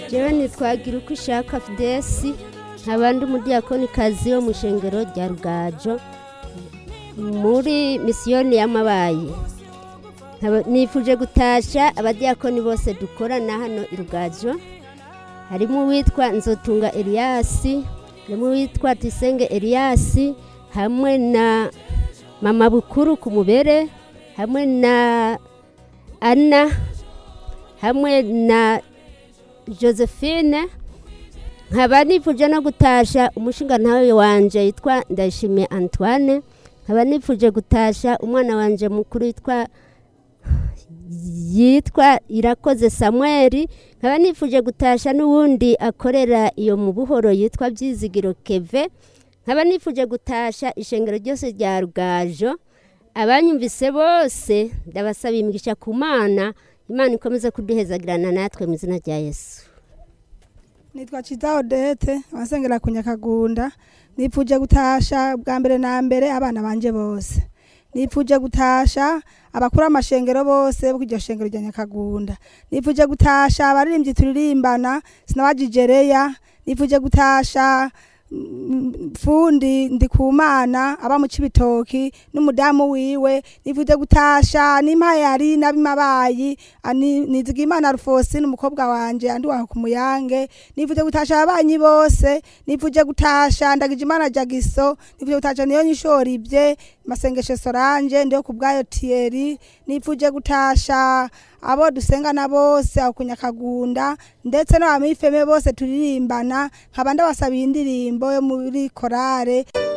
jewe nitwagira uko ishaka fidesi nkaba ndi umudiyakonikazi wo mu ishengero rya rugajo muri misiyoni y'amabayi Nkaba nifuje gutasha abadiyakoni bose dukorana hano i rugajo harimo uwitwa nzotunga eliyasi harimo uwitwa tisenge eliyasi hamwe na mama bukuru ku mubere hamwe na ana hamwe na josephine nkaba nifuje no gutasha umushinga ntawe wanje yitwa ndayishimiye antoine nkaba nifuje gutasha umwana wanje mukuru yitwa yitwa irakoze samweli nkaba nifuje gutasha n'uwundi akorera iyo mu buhoro yitwa byizigiro keve nkaba nifuje gutasha ishengero ryose rya rugajo abanyumvise bose ndabasaba imigisha ku mana imana ikomeze kuduhezagirana natwe mu izina rya yesu nitwa Ciza Odete abasengera ku Nyakagunda nipfuje gutasha bwa mbere na mbere abana banje bose nipfuje gutasha abakuru amashengero bose bo iryo shengero rya Nyakagunda nipfuje gutasha abaririmbyi turirimbana sinabajijereya nipfuje gutasha mm, fundi ndikumana aba mu cibitoki n'umudamu wiwe nipfuje gutasha n'impayari n'abimabayi ani- nizigimana rufosine umukobwa wanje andi waho ku muyange nipfuje gutasha ababanyi bose nipfuje gutasha ndagije imana jagiso nipfuje gutasha niyo nyishora ibye masengesho soranje ndiyo ku bwayo tieri nipfuje gutasha abo dusengana bose aho ku nyakagunda ndetse n'abamifeme bose turirimbana nkaba ndabasabiye indirimbo yo muri korale